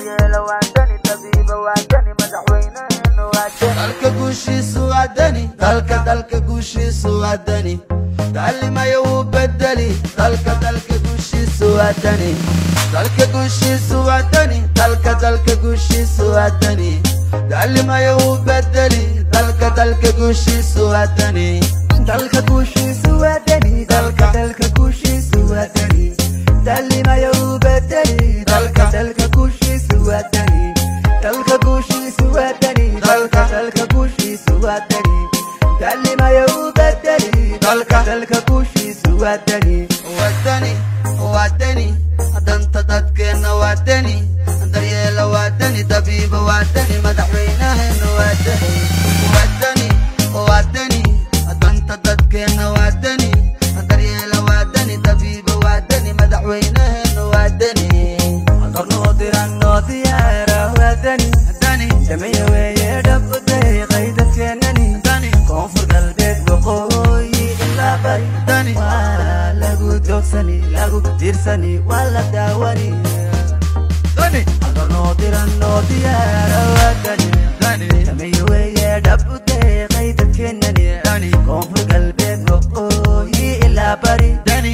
daryeela waa dani tabiiba waa dani madaxweyneheena waa dani dalka guushiisu waa dani dalka dalka guushiisu waa dani taclimayo wuu bedeli dalka dalka guushiisu waa dani dalka guushiisu waa dani dalka dalka guushiisu waa dani taclimayo wuu bedeli dalka dalka guushiisu waa dani dalka guushiisu waa dani dalka dalka guushiisu waa dani taclimayo wuu bedeli dalka dalka guushiisu waa dani dalka guushiisu waa dani dalka dalka guushiisu waa dani taclimayo wuu bedeli dalka dalka guushiisu waa dani waa dani waa dani danta dadkeenna waa dani daryeela waa dani dabiiba waa dani madaxweynaheena waa dani waa dani waa dani danta dadkeenna waa dani daryeela waa dani dabiiba waa dani madaxweynaheena waa dani qornoo diran noo diyaara waa dani dani sameeye weeye dhab u deeqay dadkeenani dani koonfur galbeed waqooyi ilaa bari dani waa lagu joogsani lagu tiirsani waa la daawani dani qornoo diran noo diyaara waa dani dani sameeye weeye dhab u deeqay dadkeenani dani koonfur galbeed waqooyi ilaa bari dani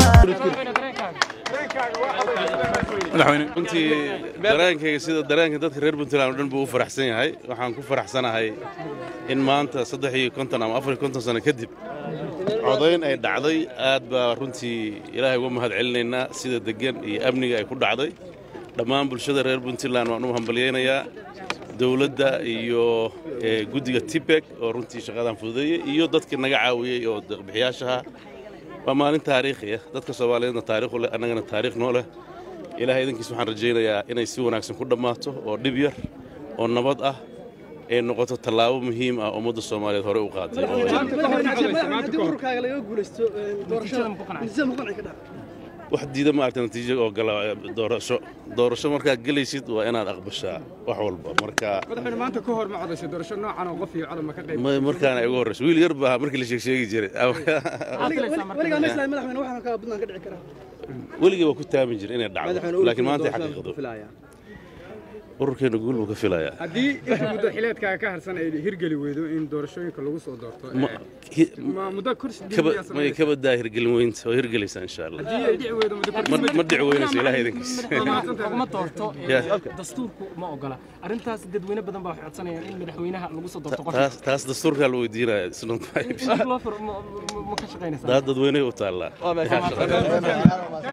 madaxweyne runtii dareenkayga sida dareenka dadka reer puntland oo dhan buu u faraxsan yahay waxaan ku faraxsanahay in maanta saddex iyo konton ama afar iyo konton sano kadib codayn ay dhacday aad baa runtii ilaahay uga mahad celinaynaa sida deggan iyo amniga ay ku dhacday dhammaan bulshada reer puntland waan u hambalyaynayaa dowladda iyo eh, guddiga tipec oo runtii shaqadan fududeeyey iyo dadkii naga caawiyey oo deeqbixiyaashaha waa maalin taariikhi ah dadka soomaaliyeedna taariikh u leh annagana taariikh noo leh ilaahay idankiis waxaan rajaynayaa inay si wanaagsan ku dhammaato oo dhib yar oo nabad ah ay noqoto tallaabo muhiim ah ummadda soomaaliyeed hore u qaaday oo ay- haddii ururkaaga laga guulaysto doorashada natiijada ma qanci ka dhaca wax diida maaragta natiijo oo gala doorasho doorasho markaad gelaysid waa inaad aqbashaa wax walba marka madaxweyne maanta ka hor ma codaysay doorasho noocan oo qof iyo codon ma ka qayb ma- markaana igu horreyso wiil yar baa markii la sheegsheegi jiray weligaa ma islahay madaxweyne waxaan kaa puntland ka dhici karaa weligii waa ku taamin jira inay dhacdo laakiin maanta ay xaqiiqdo ururkeena guul buu ka filayaa haddii inta muddo xileedkaaga ka harsan ay hirgeli weydo in doorashooyinka lagu soo doorto Ma- eh, hi- ma muddo kursi kaba diibiyaa may sameynaysa ka badaa hirgelin weynta oo hirgelaysaa insha allah haddii ay dhici weydo muddo kursi ma ma dhici weynayso ilaahay idankiis laguma doorto ee, Yeah. dastuurku ma ogola arrintaas dadweyne badan baa waxay codsanayaan in madaxweynaha lagu soo doorto qof taas taas dastuurkaa la weydiinaya isna loo furo ma- ma- ma ka shaqaynaysaa daa dadweyne u taallaa